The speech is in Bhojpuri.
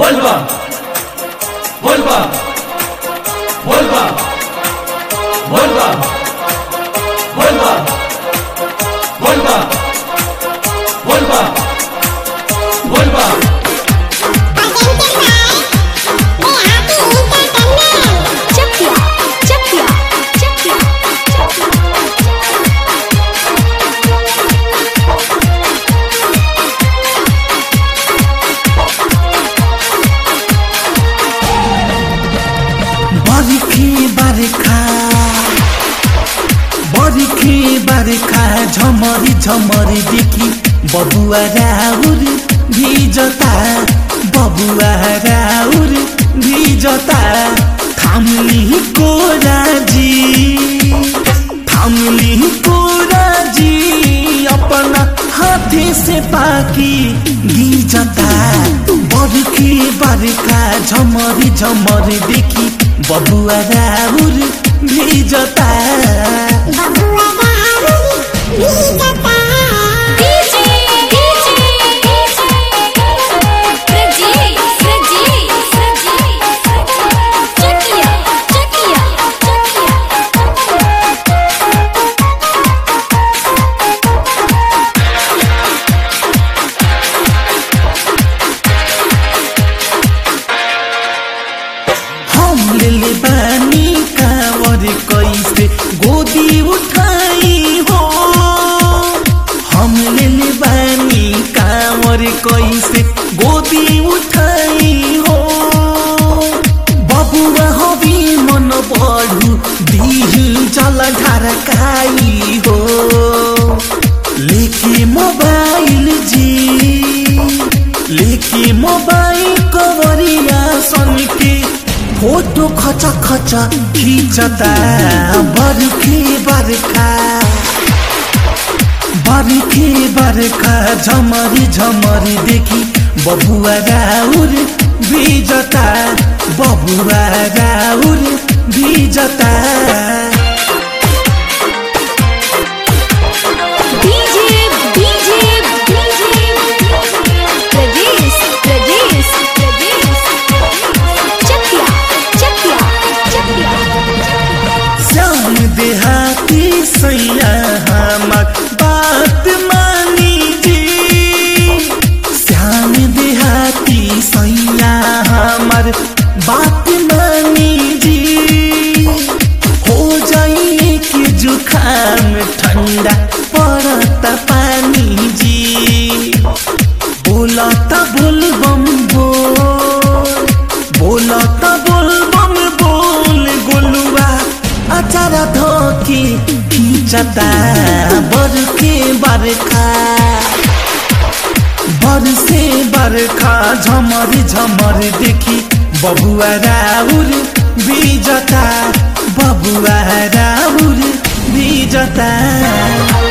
vuelva, vuelva, vuelva, vuelva, vuelva, vuelva, vuelva, vuelva. Chakya, chakya, chakya, chakya. बर्खी बर्खा बर्खी बर्खा झमरी झमरी देखि बबुआ राउर भिजता बबुआ राउर भिजता थामली कोराजी थामली कोराजी अपना हाथे से पाकी गिजता बर्खी बर्खा झमरी झमरी देखि बबुआ राउर भिजता DJ, DJ, Pradeep, Pradeep, Pradeep. Chakya, chakya, chakya. हम ले बानी कावर कैसे गोदी उठाई हो हम ले बानी कावर कैसे गोदी उठाई हो बबुआ हबी मन बढु दिही जल ढारकाई हो लेके मोबाइल जी लेके मोबाइल कवरिया सन के फोटो खच खच खिचता बर्खे बर्खा बर्खे बर्खा झमरी झमरी देखि बबुआ राउर भिजता बबुआ राउर भिजता DJ, DJ, DJ. Pradeep, Pradeep, Pradeep. Chakya, chakya, chakya. Shyam देहाती सैया हमर बात मानी जी श्याम देहाती सैया हमर बात मानी जी हो जाइए कि जुखाम ठंडा पड़त पानी जी बोलत बोलबम बोल बोलत बोलबम बोल गोलुआ अचार धोकी खींचता बरके बरखा बरसे बरखा झमर झमर देखि बबुआ राउर भिजता बबुआ राउर भिजता